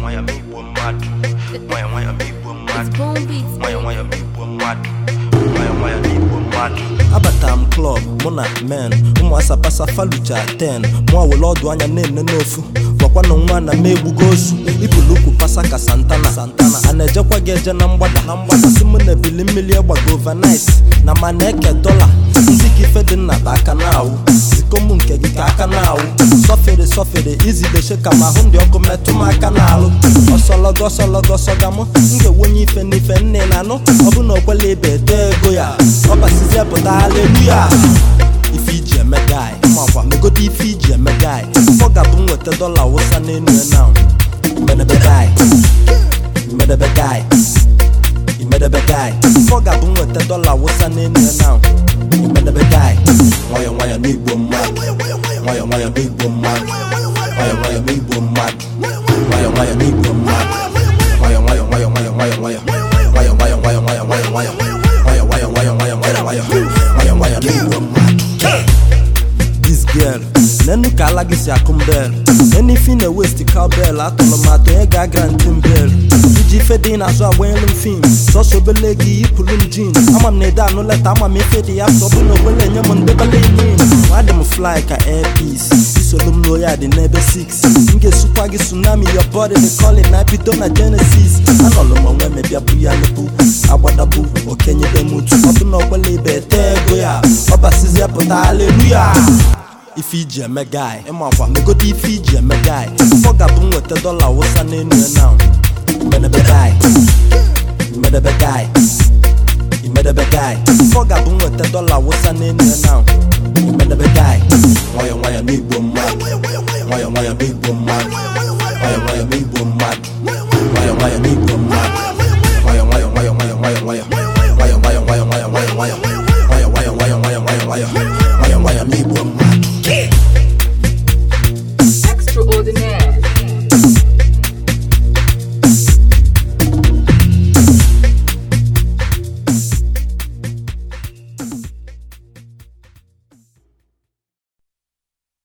nwayọ ma igbo mmadụ nwayọ nwayọ ma igbo mmadụ It's Boom Beats. nwayọ nwayọ ma igbo mmadụ nwayọ nwayọ ma igbo mmadụ abatara m klọb mụ na men ụmụ asapasa falucha 10 mụ awele ọdụ anya na-ene n'ofu gwakwanụ nwa na m egbugo osu ibulukwu pasa ka santana santana a na-ejekwa gị eje na mgbada na mgbada si mụ na ebili mmiri egbago overnight na ma na-eke dọla ndị ka ife dị nna bụ aka na-awụ zikom nke gị ka aka na-awụ sọfere sọfere izideshe ka ma ahụ ndị ọkụ metụ m aka na-alụ ọsọlọgọ ọsọlọgọ sọga mụ m ga-enwenye ife n'ife nne na anụ ọ bụ na okwela ibe ete ego ya ọ basizie pụta haleluya ife iji eme gai makwa megodo ife iji eme gai ọ ga-abụ m nweta dọla wụsa n'enu ya na medebe gai medebe gai imedebe gai ọ ga-abụ m nweta dọla wụsa n'enu ya na imedebe gai nwayọ nwayọ n'igbo mmadụ nwayọ nwayọ n'igbo mmadụ nwayọ nwayọ n'igbo mmadụ nwayọ nwayọ n'igbo mmadụ nwayọ nwayọ nwayọ nwayọ nwayọ nwayọ nwayọ nwayọ nwayọ nwayọ nwayọ nwayọ nwayọ nwayọ nwayọ nwayọ nwayọ nwayọ nwayọ n'igbo mmadụ this girl nenu ka ala gị si akụ mbel nenu ife ị na-ewesti cowbell atụrụ m atụ onye ga-aga ntị mbel iji ife dị n'azụ agbanyelu m fim sọsọ obele gị yipụrụ m jin ama m na ede anụ leta ama m ife dị ya sọ bụ na ogbele enye m ndebele inin adị m fly ka airpeace isolu m n'oyi adị n'ebe 6 m ga-esukwa gị tsunami your body the calling na bido na genesis anọlụ m onwe mebịa bụ ya lebu agbadabu okenyebe m utu ọ bụ na ogbele ibe ete ego ya ọ basizie pụta haleluya ife iji eme gai ịmakwa megodo ife iji eme gai ọ ga-abụ m nweta dọla wụsa n'enu ya na medebe gai medebe gai imedebe gai ọ ga-abụ m nweta dọla wụsa n'enu ya na imedebe gai nwayọ nwayọ n'igbo mmadụ nwayọ nwayọ n'igbo mmadụ nwayọ nwayọ n'igbo mmadụ nwayọ nwayọ n'igbo mmadụ